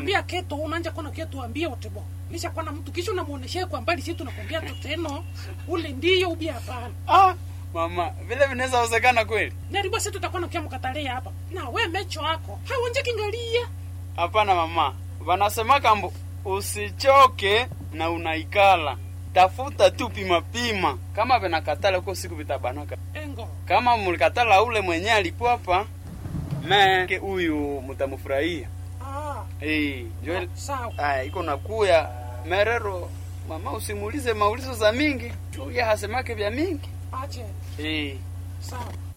mwambia keto unanja kona keto ambia utebo lisha kwana mtu kisha unamuoneshea kwa mbali si tunakwambia tu teno ule ndiyo ubia hapana ah, mama vile vinaweza wezekana kweli naribo si tutakuwa nakia mkatalia hapa na we mecho ako hawonje kingalia hapana mama wanasemaka mbu usichoke na unaikala tafuta tu pima pima kama vinakatala huko siku vitabanaka engo kama mlikatala ule mwenye alipwapa me huyu mtamfurahia ah, Eh, njo ah, sawa aya iko nakuya merero mama usimuulize maulizo za mingi juu ya hasemake vya mingi ache Eh, sawa